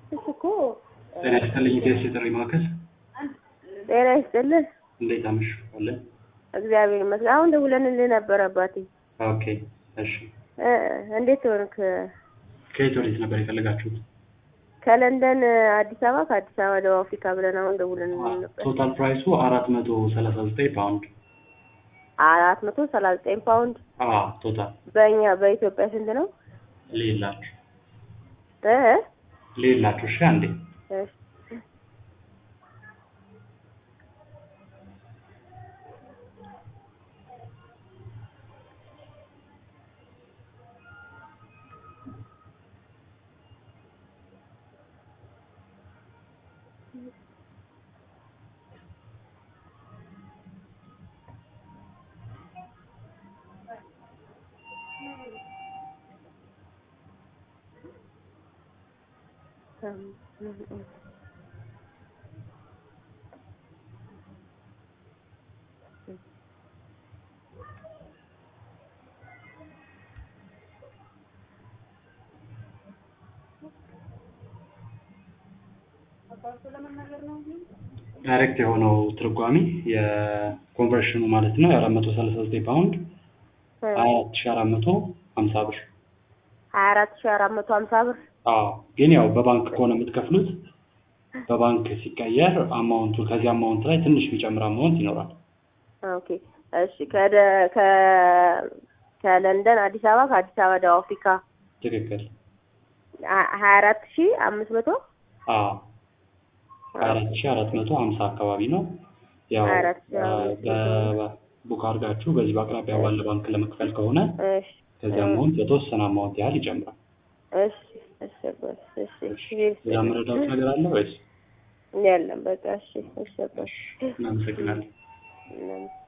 እሱ እኮ ጤና ይስጥልኝ ኢቢኤስ የጥሪ ማዕከል ጤና ይስጥልህ። እንዴት አመሹ? አለን እግዚአብሔር ይመስገን። አሁን ደውለንልህ ነበር አባቴ። ኦኬ እሺ እ እንዴት ሆንክ? ከየት ወዴት ነበር የፈለጋችሁት? ከለንደን አዲስ አበባ፣ ከአዲስ አበባ ደቡብ አፍሪካ ብለን አሁን ደውለንልህ ነበር። ቶታል ፕራይሱ አራት መቶ ሰላሳ ዘጠኝ ፓውንድ አራት መቶ ሰላሳ ዘጠኝ ፓውንድ አ ቶታል በእኛ በኢትዮጵያ ስንት ነው? ሌላችሁ እ ሌላችሁ እሺ አንዴ እሺ ዳይሬክት የሆነው ትርጓሜ የኮንቨርሽኑ ማለት ነው የአራት መቶ ሰላሳ ዘጠኝ ፓውንድ አራት ሺ አራት መቶ ሀምሳ ብር ሀያ አራት ሺህ አራት መቶ ሀምሳ ብር አዎ ግን ያው በባንክ ከሆነ የምትከፍሉት በባንክ ሲቀየር አማውንቱ ከዚህ አማውንት ላይ ትንሽ የሚጨምር አማውንት ይኖራል ኦኬ እሺ ከደ ከ ከለንደን አዲስ አበባ ከአዲስ አበባ ደቡብ አፍሪካ ትክክል ሀ- ሀያ አራት ሺህ አምስት መቶ አዎ አራት ሺ አራት መቶ ሀምሳ አካባቢ ነው ያው ሀያ አራት ሺህ አምስት መቶ በቡክ አድርጋችሁ በዚህ በአቅራቢያ ባለ ባንክ ለመክፈል ከሆነ እሺ ከዚህ አማውንት የተወሰነ አማውንት ያህል ይጨምራል እሺ እሺ አባት፣ እሺ እሺ ሌላ መረዳት ነገር አለ ወይስ የለም በቃ እሺ እሺ አባት። እናመሰግናለን እናመሰግናለን።